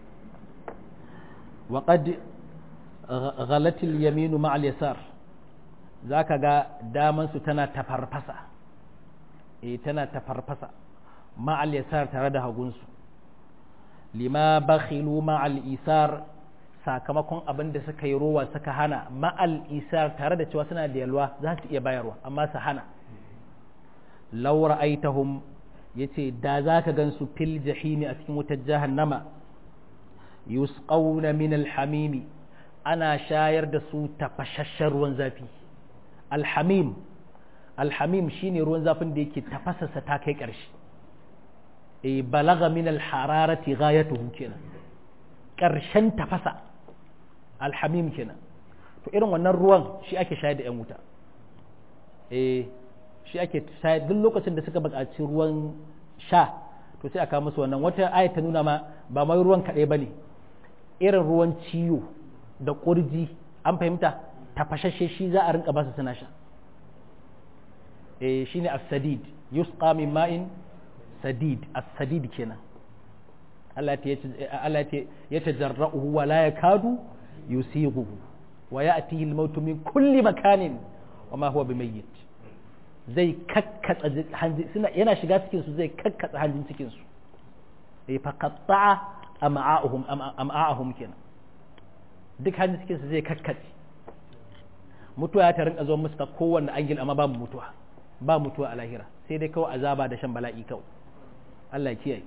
وقد غلت اليمين مع اليسار zaka ga daman su tana tafarfasa eh tana tafarfasa ma'al yasar tare da hagunsu lima bakhilu ma'al isar sakamakon abin da suka yi rowa suka hana ma'al isar tare da cewa suna da yalwa za su iya bayarwa amma su hana laura aitahum yace da zaka gansu fil jahimi a cikin wutar jahannama yusqawna min alhamimi ana shayar da su tafashashen ruwan zafi alhamim alhamim shine ruwan zafin da yake tafasasa ta kai ƙarshe e balaga min alhararati ghayatuhu kenan ƙarshen tafasa alhamim kenan to irin wannan ruwan shi ake shayar da 'yan wuta eh shi ake shayar duk lokacin da suka buƙaci ruwan sha to sai aka musu wannan wata aya ta nuna ma ba mai ruwan kaɗai ba ne irin ruwan ciwo da ƙurji an fahimta tafashashe shi za a rinka basu suna sha eh shine as-sadid yusqa min ma'in sadid as-sadid kenan Allah ya tajarra'uhu wa la yakadu yusighuhu wa ya'tihi al-mautu min kulli makanin wa ma huwa bimayyit zai kakkatsa hanji suna yana shiga cikin su zai kakkatsa hanjin cikin su eh fa qatta'a am'a'uhum am'a'uhum kenan duk hanjin cikin su zai kakkatse mutuwa ta rinka zo musu ta kowanne angil amma ba mutuwa ba mutuwa a lahira sai dai kawai azaba da shan bala'i kawai Allah ya kiyaye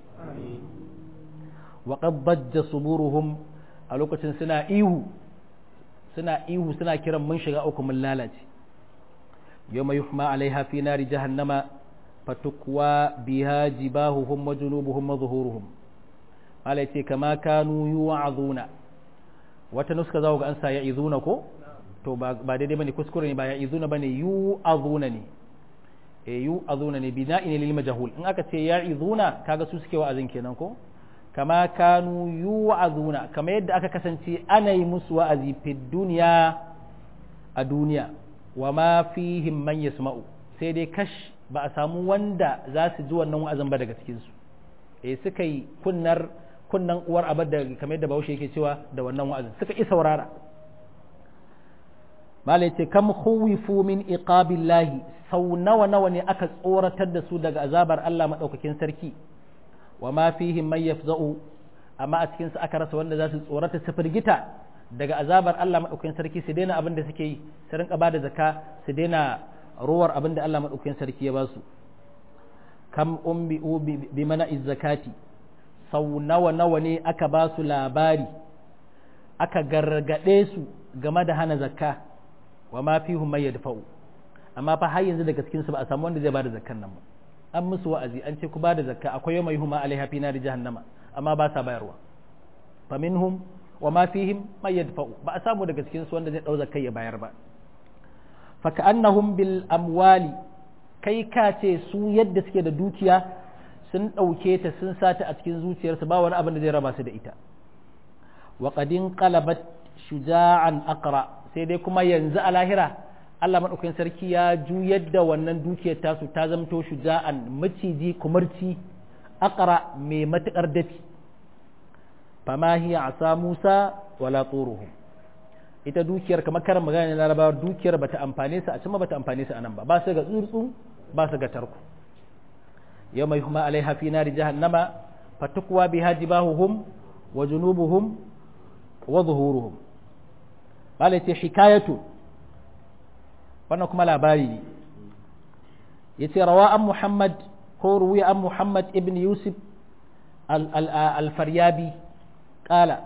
wa qad bajja suburuhum a lokacin suna ihu suna ihu suna kiran mun shiga uku mun lalace yawma yuhma alaiha fi nari jahannama fatukwa biha jibahuhum wa junubuhum wa zuhuruhum Allah ce kama kanu yu'azuna wata nuska zaku ga an sa ya'izuna ko to ba daidai bane kuskure ne ba ya'izuna bane yu'azuna ne e yu'azuna ne bina'in lil majhul in aka ce ya'izuna kaga su suke wa'azin kenan ko kama kanu yu'azuna kama yadda aka kasance ana yi musu wa'azi fi duniya a duniya wa ma fihim man yasma'u sai dai kash ba a samu wanda za su ji wannan wa'azin ba daga cikin su eh suka yi kunnar kunnan uwar abar da kamar yadda Bahaushe yake cewa da wannan wa'azin suka yi saurara malai ce kam khuwifu min iqabillahi sau nawa nawa ne aka tsoratar da su daga azabar Allah madaukakin sarki wa ma fihim man yafza'u amma a cikin su aka rasa wanda za su tsorata su firgita daga azabar Allah madaukakin sarki su daina abin da suke yi su rinka bada zakka su daina ruwar abin da Allah madaukakin sarki ya ba su kam umbi bi mana zakati sau nawa nawa ne aka ba su labari aka gargade su game da hana zakka wa ma fihim man yadfa'u amma fa har yanzu daga cikin su ba a samu wanda zai bada zakkan nan ba an musu wa'azi an ce ku bada zakka akwai yawma yuhma alaiha fi nari jahannama amma ba sa bayarwa fa minhum wa ma fihim man yadfa'u ba a samu daga cikin su wanda zai dau zakkai ya bayar ba fa ka'annahum bil amwali kai ka ce su yadda suke da dukiya sun dauke ta sun sata a cikin zuciyarsu ba wani abin da zai raba su da ita wa qadin qalabat shuja'an aqra sai dai kuma yanzu a lahira Allah maɗaukakin sarki ya juyar da wannan dukiyar tasu ta zamto shuja'an maciji kumarci akara mai matuƙar dafi fama hiya asa Musa wala tsoruhu ita dukiyar kamar karan magana na larabawa dukiyar bata amfane su a can bata amfane su a nan ba ba su ga tsurtsu ba su ga tarko yau mai kuma alaiha fi nari jahannama fatukwa biha jibahuhum wa junubuhum wa zuhuruhum bala ce hikayatu wannan kuma labari ne ya ce rawa an muhammad ko ruwi an muhammad ibn yusuf al-faryabi kala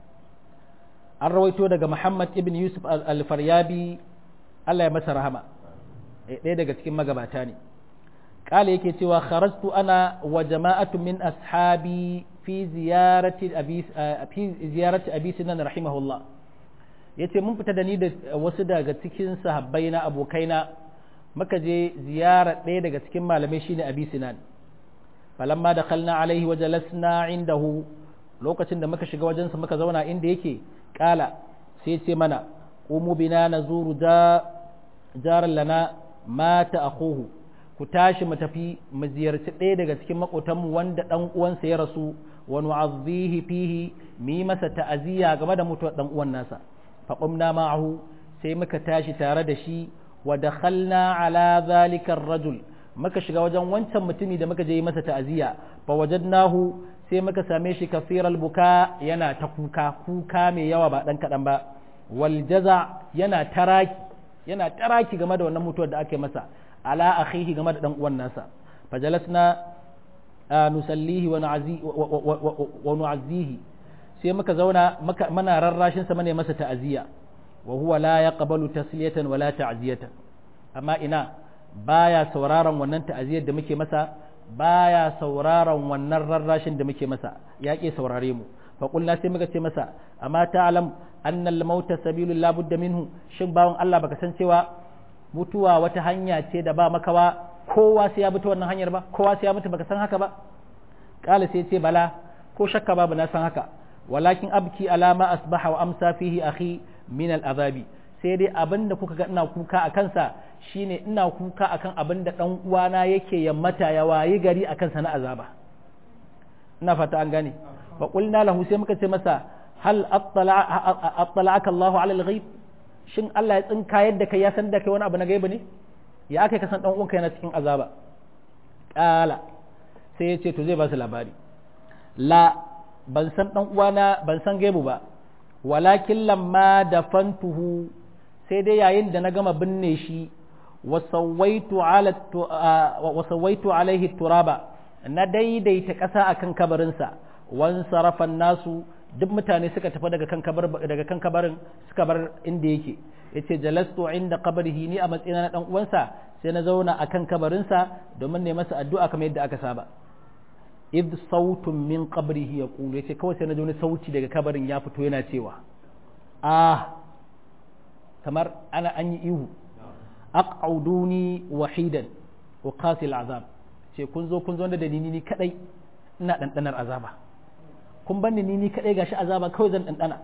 an rawaito daga muhammad ibn yusuf al-faryabi allah ya masa rahama ɗaya daga cikin magabata ne kala yake cewa kharajtu ana wa jama'atu min ashabi fi ziyarati abi fi ziyarati abi sinan rahimahullah yace mun fita da ni da wasu daga cikin sahabbai na abokaina muka je ziyara ɗaya daga cikin malamai shine abi sinan falamma dakhalna alaihi wa jalasna indahu lokacin da muka shiga wajensa muka zauna inda yake kala sai ce mana qumu bina nazuru da jaran lana mata akhuhu ku tashi mu tafi mu ziyarci ɗaya daga cikin makotanmu wanda ɗan uwansa ya rasu wa nu'azzihi fihi mi masa ta'aziyya game da mutuwar ɗan uwan nasa fa qumna ma'ahu sai muka tashi tare da shi wa dakhalna ala zalika ar-rajul muka shiga wajen wancan mutumi da muka je yi masa ta'aziyya fa wajadnahu sai muka same shi kafiral buka yana ta kuka kuka mai yawa ba dan kadan ba wal jaza yana taraki yana taraki game da wannan mutuwar da aka yi masa ala akhihi game da dan uwan nasa fajalasna nusallihi wa nu'azzihi sai muka zauna mana rarrashin sa mane masa ta'aziyya wa huwa la yaqbalu tasliyatan wala ta'ziyatan amma ina baya sauraron wannan ta'aziyyar da muke masa baya sauraron wannan rarrashin da muke masa ya ke saurare mu fa qulna sai muka ce masa amma ta'lam anna al-mauta sabilul la budda minhu shin bawon Allah baka san cewa mutuwa wata hanya ce da ba makawa kowa sai ya bi ta wannan hanyar ba kowa sai ya mutu baka san haka ba kala sai ce bala ko shakka babu na san haka walakin abki alama asbaha wa amsa fihi akhi min al-azabi sai dai abinda kuka ga ina kuka a kansa shine ina kuka akan abinda dan uwana yake yammata ya wayi gari akan sa na azaba ina fata an gane fa qulna lahu sai muka ce masa hal attala'aka Allahu ala al-ghaib shin Allah ya tsinka yadda kai ya san da kai wani abu na gaibi ne ya aka ka san dan uwanka yana cikin azaba kala sai ya ce to zai ba su labari la ban san dan uwana ban san gaibu ba walakin lamma dafantuhu sai dai yayin da na gama binne shi wa sawaitu ala wa sawaitu alaihi turaba na daidaita ƙasa akan kabarinsa wan sarafan nasu duk mutane suka tafi daga kan kabar daga kan kabarin suka bar inda yake yace jalastu inda qabrihi ni a matsayina na dan uwansa sai na zauna akan kabarinsa domin ne masa addu'a kamar yadda aka saba id sautun min qabrihi yaqulu yace kawai sai na ji wani sauti daga kabarin ya fito yana cewa ah kamar ana an yi ihu aq'uduni wahidan wa qasil azab ce kun zo kun zo da ni ni kadai ina dandanar azaba kun banni ni ni kadai gashi azaba kawai zan dandana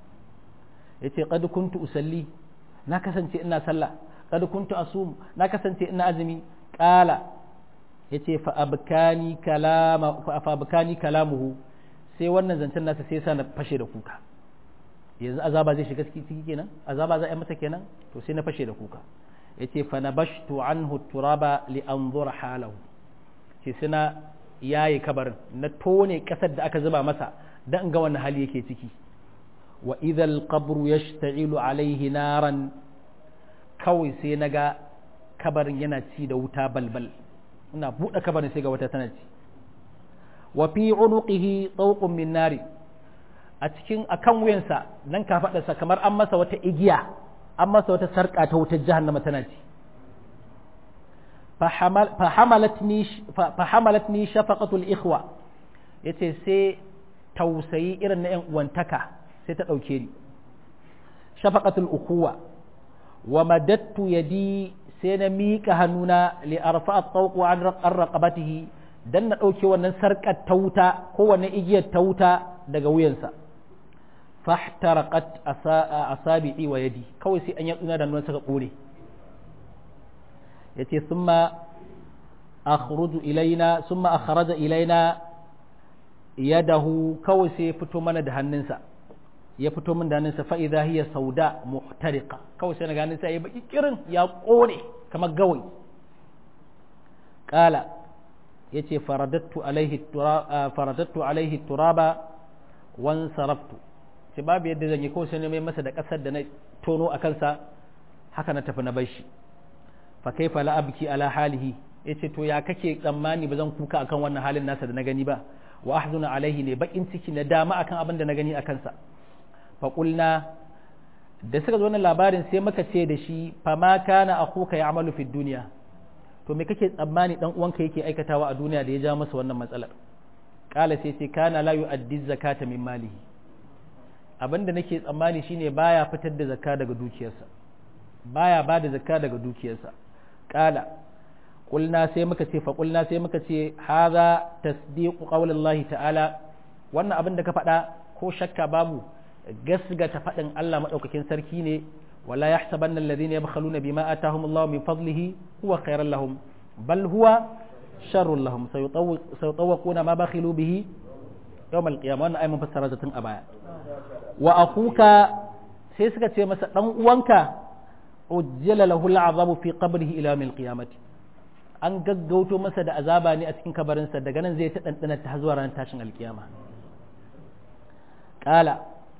yace qad kuntu usalli na kasance ina sallah qad kuntu asum na kasance ina azumi qala yace fa abkani kalama fa abkani kalamuhu sai wannan zancen nasa sai sa na fashe da kuka yanzu azaba zai shiga ciki kenan azaba za a yi masa kenan to sai na fashe da kuka yace fa nabashtu anhu turaba li anzur halahu ce suna yayi kabarin na tone kasar da aka zuba masa dan ga wannan hali yake ciki wa idhal qabru yashta'ilu alaihi naran kawai sai naga kabarin yana ci da wuta balbal ina buɗe kabarin sai ga wata tana ci wa fi unuqihi tawqun min nari a cikin akan wuyansa nan ka faɗarsa kamar an masa wata igiya an masa wata sarƙa ta wutar jahannama tana ci fahamalatni shafaqatul ikhwa yace sai tausayi irin na yan uwantaka sai ta ɗauke ni shafaqatul ukuwa wa madattu yadi sai na miƙa hannuna li arfa at-tawq an raqabatihi dan na ɗauke wannan sarƙar ta wuta ko wannan igiyar ta wuta daga wuyansa fahtaraqat asabi'i wa yadi kawai sai an yatsuna da nuna saka kore yace summa akhruju ilaina summa akhraja ilaina yadahu kawai sai ya fito mana da hannunsa ya fito min da hannunsa fa idha hiya sauda muhtariqa kawai sai na ganin sai ya baki kirin ya kore kamar gawai qala yace faradattu alaihi turaba faradattu alaihi turaba wan saraftu ce babu yadda zan yi kawai sai na mai masa da kasar da na tono a kansa haka na tafi na bar shi fa kaifa la abki ala halihi yace to ya kake tsammani ba zan kuka akan wannan halin nasa da na gani ba wa ahzuna alaihi ne bakin ciki na dama akan abin da na gani akan sa fa qulna da suka zo wannan labarin sai muka ce da shi fa ma kana akhuka ya'malu fid dunya to me kake tsammani dan uwanka yake aikatawa a duniya da ya ja masa wannan matsalar kala sai sai kana la yu'addi zakata min malihi abinda nake tsammani shine baya fitar da zakka daga dukiyarsa baya ba da zakka daga dukiyarsa kala qulna sai muka ce fa qulna sai muka ce hadha tasdiqu qaulillahi ta'ala wannan abin da ka faɗa ko shakka babu gasgata faɗin Allah madaukakin sarki ne wala yahsabanna alladhina yabkhaluna bima atahumullahu min fadlihi huwa khairan lahum bal huwa sharrun lahum sayutawquna ma bakhilu bihi yawm al-qiyamah wannan ayi fassara ta tun a baya wa akuka sai suka ce masa dan uwanka ujjala lahu al'azabu fi qabrihi ila yawm al-qiyamati an gaggauto masa da azaba ne a cikin kabarinsa daga nan zai ta dandana ta zuwa ranar tashin alkiyama kala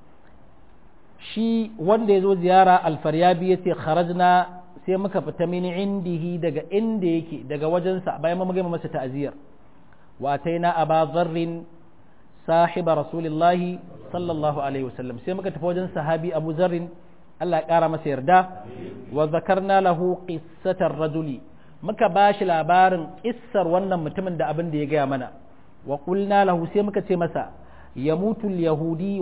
shi wanda ya zo ziyara alfaryabi ya ce kharajna sai muka fita mini indihi daga inda yake daga wajensa bayan mun gama masa ta'aziyar wa ataina aba zarrin sahiba rasulillahi sallallahu alaihi wasallam sai muka tafi wajen sahabi abu zarrin Allah ya kara masa yarda wa zakarna lahu qissatar rajuli muka bashi labarin kissar wannan mutumin da abin da ya gaya mana wa qulna lahu sai muka ce masa yamutu al-yahudi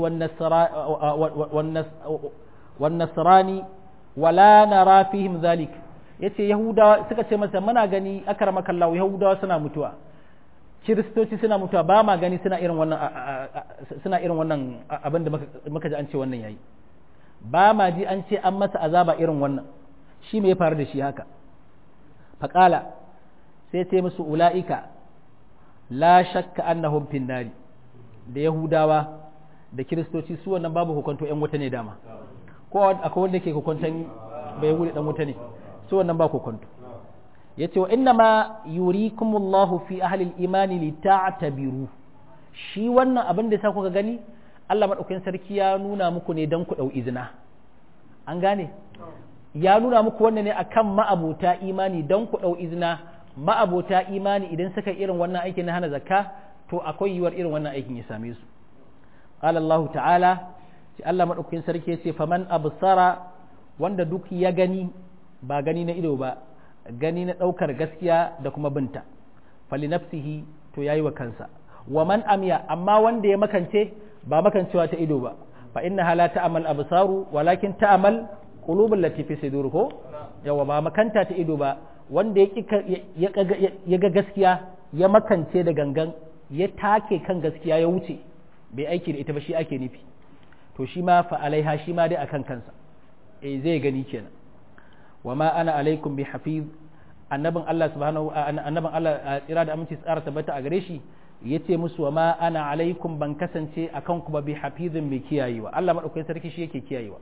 wan nasrani wala nara fihim zalik yace yahudawa suka ce masa muna gani akramakallahu yahudawa suna mutuwa kiristoci suna mutuwa ba ma gani suna irin wannan suna irin wannan abin da muka ji an ce wannan yayi ba ma ji an ce an masa azaba irin wannan shi me ya faru da shi haka faƙala sai ce musu ula'ika la shakka annahum finnari da yahudawa da kiristoci su wannan babu hukunto yan wuta ne dama ko akwai wanda ke hukuntan bai yahudi dan wuta ne su wannan ba hukunto yace wa inna ma yurikumullahu fi ahli al-imani li ta'tabiru shi wannan abin da sa kuka gani Allah madaukakin sarki ya nuna muku ne dan ku dau izina an gane ya nuna muku wannan ne akan ma'abota imani dan ku dau izina ma'abota imani idan suka irin wannan aikin na hana zakka to akwai yiwuwar irin wannan aikin ya same su qala Allah ta'ala sai Allah madaukakin sarki ya ce faman absara wanda duk ya gani ba gani na ido ba gani na ɗaukar gaskiya da kuma binta fali nafsihi to yayi wa kansa wa man amya amma wanda ya makance ba makancewa ta ido ba fa inna hala ta'mal absaru walakin ta'mal qulubul lati fi sudur ko yawa ba makanta ta ido ba wanda ya ya ga gaskiya ya makance da gangan ya take kan gaskiya ya wuce bai aiki da ita ba shi ake nufi to shi ma fa alaiha shi ma dai akan kansa eh zai gani kenan wa ma ana alaikum bi hafiz annabin Allah subhanahu annabin Allah tsira da aminci tsara tabbata a gare shi yace musu wa ma ana alaikum ban kasance akan ku ba bi hafizin mai kiyayewa Allah madaukakin sarki shi yake kiyayewa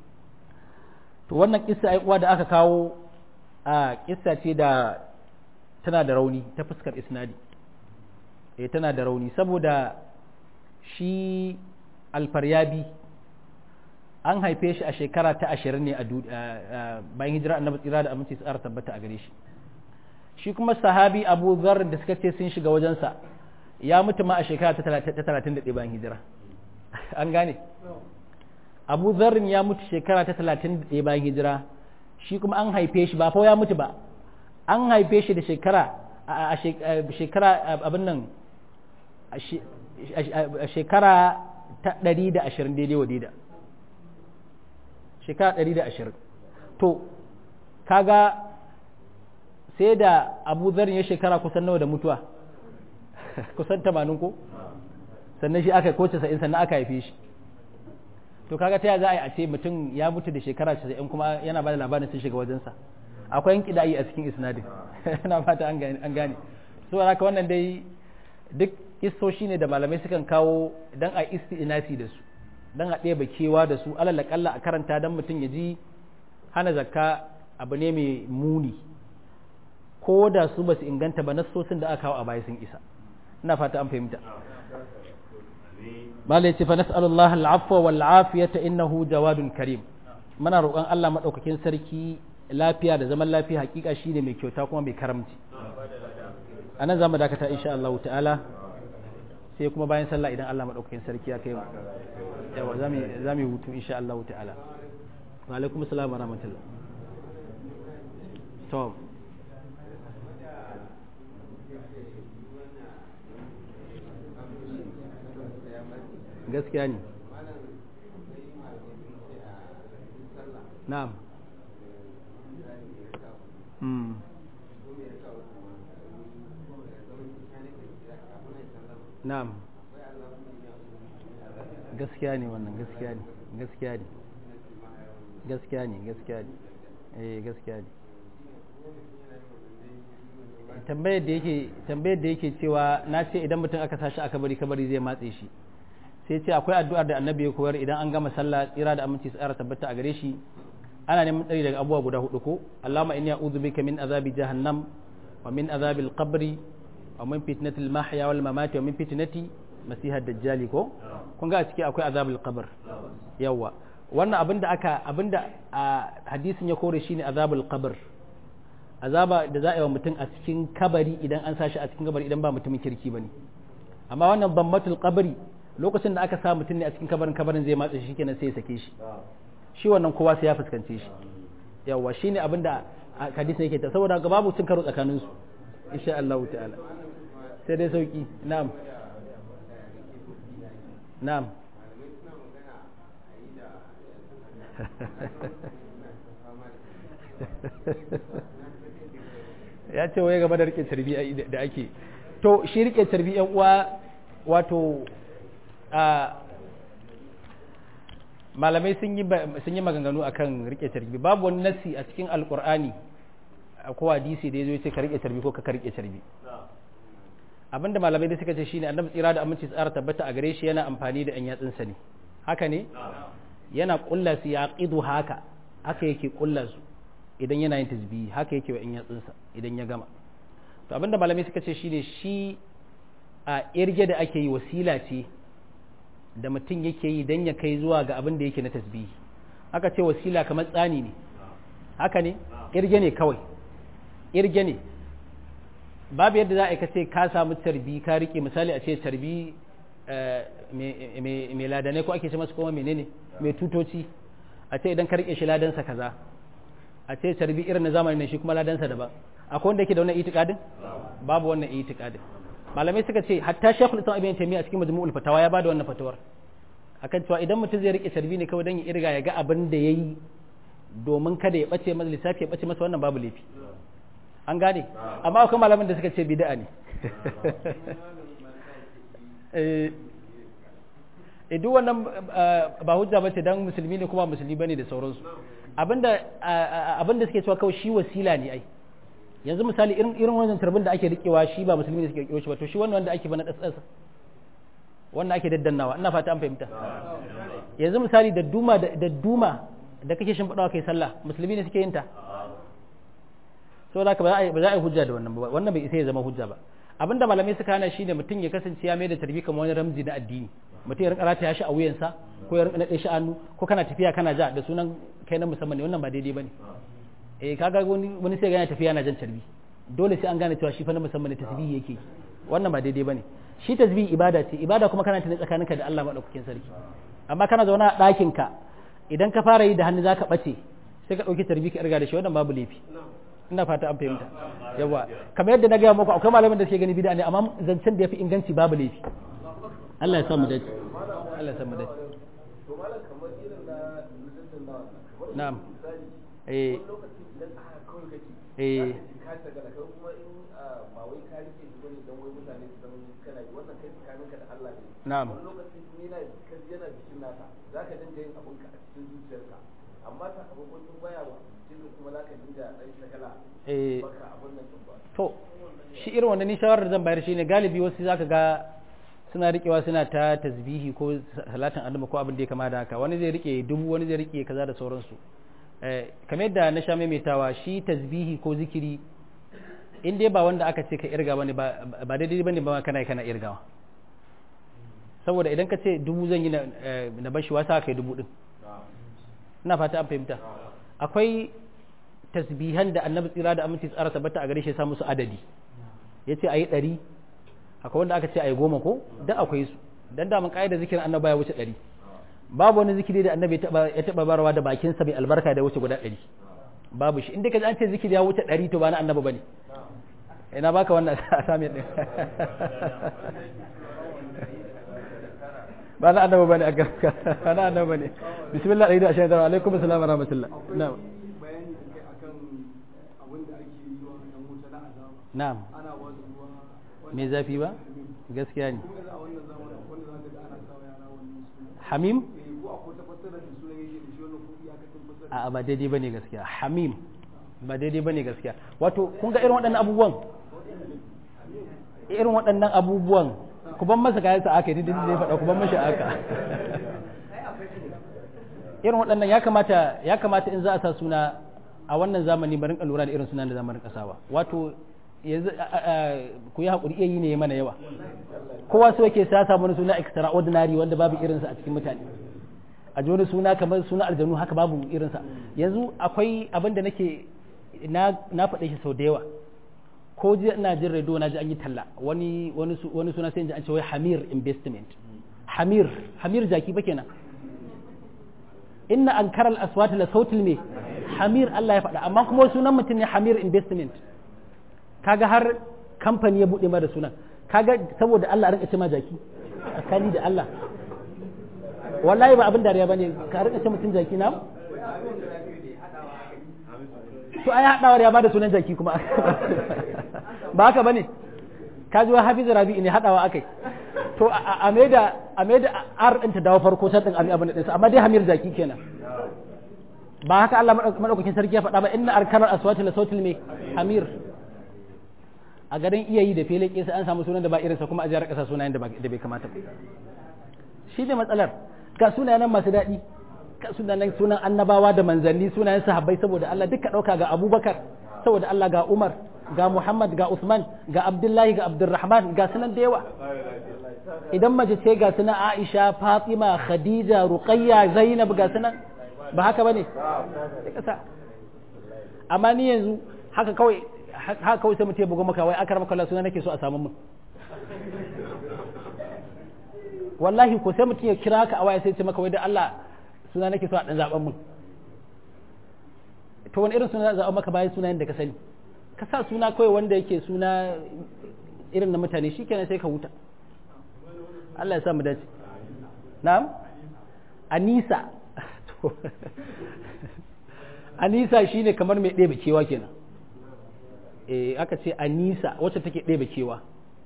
to wannan kissa ai uwa da aka kawo a kissa ce da tana da rauni ta fuskar isnadi eh tana da rauni saboda shi alfaryabi an haife shi a shekara ta ashirin ne a bayan hijira annabi tsira da aminci tsara tabbata a gare shi shi kuma sahabi abu zar da suka ce sun shiga wajensa ya mutu ma a shekara ta talatin da ɗaya bayan hijira an gane abu zarrin ya mutu shekara ta talatin da ɗaya bayan hijira shi kuma an haife shi ba fa ya mutu ba an haife shi da shekara a shekara abin nan a shekara ta ɗari da ashirin daidai wa daida shekara ɗari da ashirin to kaga sai da abu zarin ya shekara kusan nawa da mutuwa kusan tamanin ko sannan shi aka ko casa'in sannan aka haife shi to kaga ta za a yi a ce mutum ya mutu da shekara casa'in kuma yana ba da labarin sun shiga wajensa akwai yanki da'i a cikin isnadin na fata an gane so haka wannan dai duk kistoshi ne da malamai sukan kawo don a isti'inasi da su don a ɗeba kewa da su alal a karanta don mutum ya ji hana zakka abu ne mai muni ko da su ba su inganta ba nassosin da aka kawo a baya sun isa ina fata an fahimta mala yace fa nas'alullah al'afwa wal afiyata innahu jawadun karim muna roƙon Allah madaukakin sarki lafiya da zaman lafiya hakika shine mai kyauta kuma mai karamci anan zamu dakata insha Allah ta'ala sai kuma bayan sallah idan Allah madaukakin sarki ya kai mu yawa zamu zamu hutu insha Allah ta'ala wa alaikum assalam wa rahmatullah to gaskiya ne na'am mm. na'am gaskiya ne wannan gaskiya ne gaskiya ne gaskiya ne gaskiya ne eh gaskiya ne tambayar da yake tambayar da yake cewa na ce idan mutum aka sashi aka bari kabari zai matse shi sai ce akwai addu'ar da annabi ya koyar idan an gama sallah tsira da aminci tsara tabbata a gare shi ana neman tsari daga abubuwa guda hudu ko Allahumma inni a'udhu bika min azabi jahannam wa min azabil qabri wa min fitnatil mahya wal mamati wa min fitnati masihad dajjali ko kun ga a ciki akwai azabul qabr yawa wannan abinda aka abinda a hadisin ya kore shine azabul qabr azaba da za a yi wa mutum a cikin kabari idan an sashi a cikin kabari idan ba mutumin kirki bane amma wannan bammatul qabri lokacin da aka sa mutum ne a cikin kabarin kabarin zai matsa shi kenan sai ya sake shi shi wannan kowa sai ya fuskance shi yawa shine abin da hadisi yake ta saboda ga babu cin karo tsakanin su insha Allah ta'ala sai dai sauki na'am na'am ya ce waye game da rike tarbi da ake to shi rike tarbi yan uwa wato a malamai sun yi sun yi maganganu akan rike tarbi babu wani nasi a cikin alkur'ani ko hadisi da yazo ya ce ka rike tarbi ko ka rike tarbi abinda malamai da suka ce shine annabi tsira da aminci tsara tabbata a gare shi yana amfani da yan yatsunsa ne haka ne yana kulla su ya qidu haka haka yake kulla su idan yana yin tasbihi haka yake wa yan yatsunsa idan ya gama to abinda malamai suka ce shine shi a irge da ake yi wasila ce da mutum yake yi dan ya kai zuwa ga abin da yake na tasbihi haka ce wasila kamar tsani ne haka ne irge ne kawai irge ne babu yadda za a kace ka samu tarbi ka rike misali a ce tarbi mai ladanai ko ake ce masa kuma menene mai tutoci a ce idan ka rike shi ladansa kaza a ce tarbi irin na zamanin ne shi kuma ladansa daban akwai wanda yake da wannan itikadin babu wannan itikadin malamai suka ce hatta shekul islam ibn taymiya a cikin majmu'ul fatawa ya bada wannan fatawar akan cewa idan mutum zai rike tarbi ne kawai dan ya irga ya ga abin da yayi domin kada ya bace masa lissafi ya bace masa wannan babu laifi an gane amma akwai malaman da suka ce bid'a ne eh duk wannan ba hujja bace dan musulmi ne kuma musulmi bane da sauransu abinda abinda suke cewa kawai shi wasila ne ai yanzu misali irin irin wannan tarbin da ake rikewa shi ba musulmi ne suke rikewa shi ba to shi wannan wanda ake bana dasasa wannan ake daddannawa ina fata an fahimta yanzu misali da duma da duma da kake shimfiɗawa kai sallah musulmi ne suke yin ta saboda haka ba za a yi hujja da wannan ba wannan bai isa ya zama hujja ba abinda malamai suka hana shine mutum ya kasance ya mai da tarbi kamar wani ramzi na addini mutum ya rinka rataya shi a wuyansa ko ya rinka nade shi hannu ko kana tafiya kana ja da sunan kai na musamman ne wannan ba daidai bane eh kaga wani wani sai gane tafiya na jan tarbi dole sai an gane cewa shi fa na musamman ne tasbihi yake wannan ba daidai bane shi tasbihi ibada ce ibada kuma kana tana tsakaninka da Allah madaukakin sarki amma kana zauna a ɗakin ka idan ka fara yi da hannu zaka bace sai ka dauki tarbi ka irga da shi wannan babu laifi ina fata an fahimta yawa kamar yadda na gaya muku akwai malaman da suke gani bid'a ne amma zancen da yafi inganci babu laifi Allah ya sa mu dace Allah ya sa mu dace to malam kamar irin na nuzulun na kamar na'am misali eh wani lokaci idan aka kawai kake eh ka tagala kai kuma in ba wai ka rike shi bane dan wai mutane su san kana yi wannan kai tsakaninka da Allah ne na'am wani lokaci ni na ka yana jikin naka zaka dinga yin abun ka a cikin zuciyarka amma sakamakon tun baya wa jikin kuma zaka dinga dan shagala eh baka abun nan din ba to shi irin wanda ni shawarar zan bayar shine galibi wasu zaka ga suna rikewa suna ta tasbihi ko salatin annabi ko abin da ya kama da haka wani zai rike dubu wani zai rike kaza da sauransu eh kamar yadda na sha maimaitawa shi tasbihi ko zikiri in dai ba wanda aka ce ka irga bane ba ba daidai bane ba kana kana irgawa saboda idan ka ce dubu zan yi na na bashi wasa kai dubu din ina fata an fahimta akwai tasbihan da annabi tsira da aminci tsara tabbata a gare shi ya sa musu adadi ya ce a yi ɗari akwai wanda aka ce a yi goma ko don akwai su don damun ƙa'idar zikirin annaba ya wuce ɗari babu wani zikiri da annabi ya taɓa barawa da bakinsa mai albarka da ya wuce guda ɗari babu shi inda ka ji an ce zikiri ya wuce ɗari to ba na annabi ba ne ina baka wannan a sami ɗin ba na annabi ba ne a gaska ba na annabi ba ne bismillah ɗari da ashirin da alaikum assalam wa rahmatullah na'am bayani da kai akan abin da ake yi wa ɗan wuta na azaba na'am ana ba su ruwa me zafi ba gaskiya ne kuma yanzu a wannan zamanin wanda za ka ga ana sawa yara wannan suna hamim eh ko akwai ta fassara da sunan yake da shi wannan ko iyakacin fassara a ba daidai bane gaskiya hamim ba daidai bane gaskiya wato kun ga irin waɗannan abubuwan irin waɗannan abubuwan ku ban masa kayan sa aka yi dindin da ya faɗa ku ban mashi aka irin waɗannan ya kamata ya kamata in za a sa suna a wannan zamani barin lura da irin sunan da zamanin kasawa wato yanzu ku yi haƙuri iya yi ne mana yawa kowa so yake sa samu wani suna extraordinary wanda babu irinsa a cikin mutane a ji wani suna kamar suna aljanu haka babu irinsa yanzu akwai abin da nake na faɗe shi sau da yawa ko jiya ina jin radio na ji an yi talla wani wani wani suna sai ji an ce wai Hamir investment Hamir Hamir jaki ba kenan inna ankara al-aswat la sautil me Hamir Allah ya faɗa amma kuma sunan mutum ne Hamir investment kaga har kamfani ya bude ma da sunan kaga saboda Allah rinka ce ma jaki tsakani da Allah wallahi ba abin dariya bane ka rinka ce mutum jaki na to ai hadawar ya bada sunan jaki kuma ba haka bane ka ji wa hafiz rabi'i ne hadawa akai to a me da a me da ar din ta dawo farko sai din abin din amma dai hamir jaki kenan ba haka Allah madaukakin sarki ya faɗa ba inna arkanar aswati la sautil me hamir a garin iya yi da fele sai an samu sunan da ba irinsa kuma a jihar ƙasa sunayen da bai kamata ba shi ne matsalar ga sunayen masu daɗi ga sunayen sunan annabawa da manzanni sunayen sahabbai saboda Allah duka ɗauka ga abubakar saboda Allah ga umar ga muhammad ga usman ga abdullahi ga abdurrahman ga sunan da yawa idan mace ce ga sunan aisha fatima khadija ruqayya zainab ga sunan ba haka bane amma ni yanzu haka kawai haka kawai sai mutum ya bugu maka wai akar maka Allah suna nake so a samu mun wallahi ko sai mutum ya kira ka a waya sai ce maka wai da Allah suna nake so a dan zaben mun to wani irin suna zaben maka bayan sunayen da ka sani ka sa suna kawai wanda yake suna irin na mutane shikenan sai ka huta Allah ya sa mu dace na'am Anisa Anisa shine kamar mai ɗebe kewa kenan eh aka ce Anisa wacce take ɗebe kewa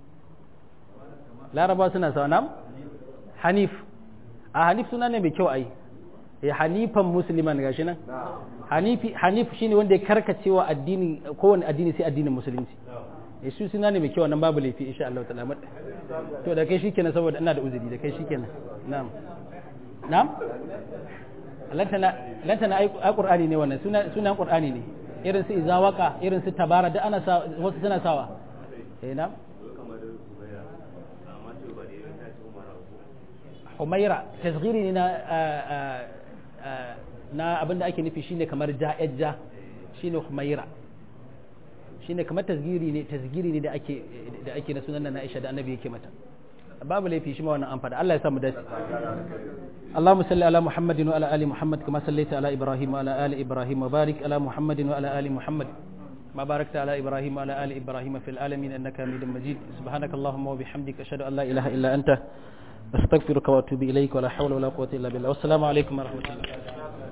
Laraba suna sa nam Hanif a Hanif suna ne mai kyau ai eh Hanifan musliman gashi nan Hanifi Hanif shine wanda ya karkacewa addini kowane addini sai addinin musulunci eh su suna ne mai kyau nan babu laifi insha Allah ta'ala to da kai shikenan saboda ina da uzuri da kai shikenan na'am na'am lantana lantana ai qur'ani ne wannan suna sunan qur'ani ne irin su izawaka irin su tabara da ana sa wasu suna sawa eh na'am Humaira tasghiri ne na na abinda ake nufi shine kamar ja'ajja shine Humaira shine kamar tasgiri ne tasgiri ne da ake da ake na sunan na Aisha da Annabi yake mata babu laifi shi ma wannan an fada Allah ya samu dace اللهم صل على محمد وعلى ال محمد كما صليت على ابراهيم وعلى ال ابراهيم وبارك على محمد وعلى ال محمد ما باركت على ابراهيم وعلى ال ابراهيم في العالمين انك حميد مجيد سبحانك اللهم وبحمدك اشهد ان لا اله الا انت استغفرك واتوب اليك ولا حول ولا قوه الا بالله والسلام عليكم ورحمه الله